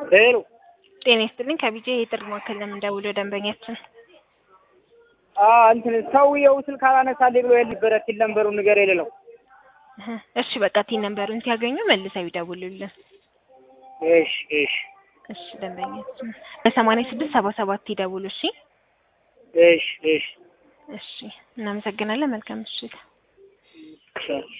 ሄሎ ጤና ይስጥልኝ ከቢጄ የጥሪ ማዕከል ለምንደውለው ደንበኛችን እንትን ሰውየው ስልክ አላነሳልኝ ብሎ የነበረ ሲል ነንበሩን ንገር የሌለው እህ፣ እሺ በቃ ቲን ነንበሩን ሲያገኙ መልሰው ይደውሉልን። እሺ እሺ እሺ ደንበኛችን በሰማንያ ስድስት ሰባ ሰባት ይደውሉ። እሺ እሺ እሺ እሺ እናመሰግናለን። መልካም ምሽት። እሺ